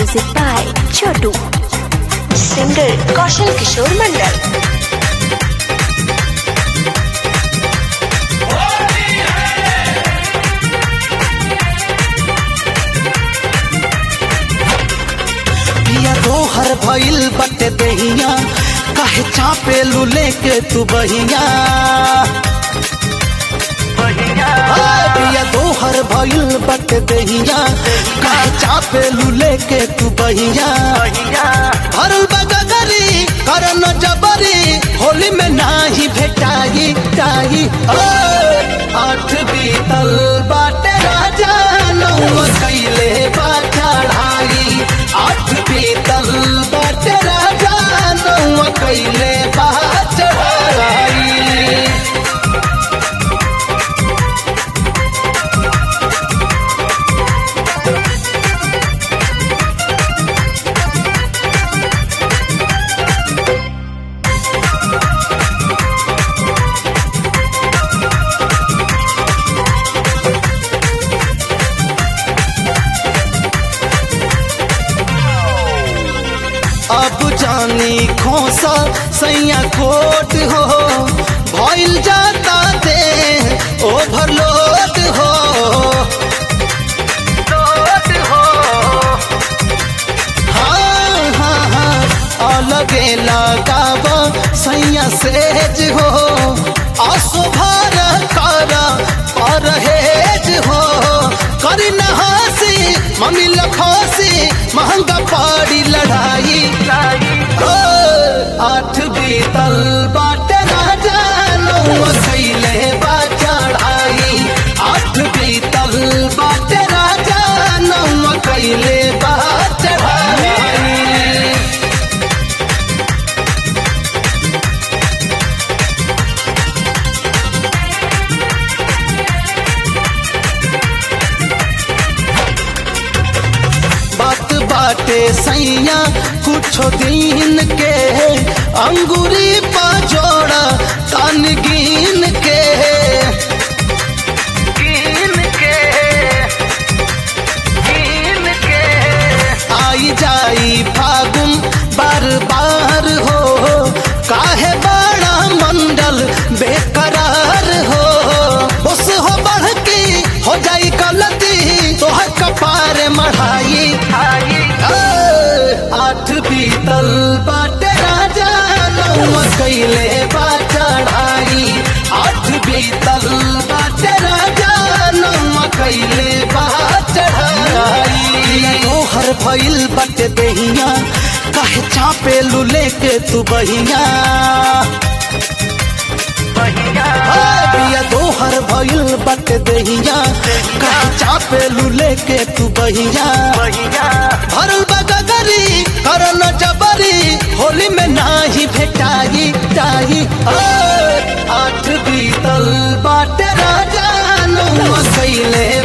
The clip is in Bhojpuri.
Music by Chotu. Singer Kaushal Kishore Mandal. पिया दोहर भइल बटे दहिया काहे चापे लुले के तू बहिया हाय, पिया दोहर भइल बटे दहिया काहे चापे लुले के तू बहिया भरल बगगरी करन जबरी होली में नाही भेटाई टाई ओए, आठ बीतल बाटे राजा नौ कैले बा चढ़ाई आठ बीतल बाटे राजा नौ कैले बा चढ़ाई अब जानी खोसा सैया कोट हो भइल जाता दे ओवरलोड हो हाँ, हाँ, हाँ, अलगे लगाव सैया सेज हो असुभर कर परहेज हो करी न हंसी मम्मी लखोसी महंगा पड़ी लड़ाई ओ, आठ बीतल बाटे राजा नौ कैले बा चढ़ाई आठ बीतल बाटे राजा नौ कैले बा चढ़ाई बात बाटे सैया कुछ दिन के अंगूरी पा जोड़ा तन गिन के आई जाई फागुन बार बार हो काहे बड़ा मंडल बेकरार हो उस हो बढ़ के हो जाई गलती तो है कपार मढ़ाई ए, आठ बीतल बाटे राजा नौ कैले बा चढ़ाई आठ बीतल बाटे राजा नौ कैले बा चढ़ाई तोहर भइल बटे दहिया काहे चापे लुले के तू बहिया हाय, पिया दोहर भइल बटे दहिया काहे चापे लुले के तू बहिया भरल बगगरी करन जबरी होली में नाही भेटाई टाई ओए, आठ बीतल बाटे राजा नौ कैले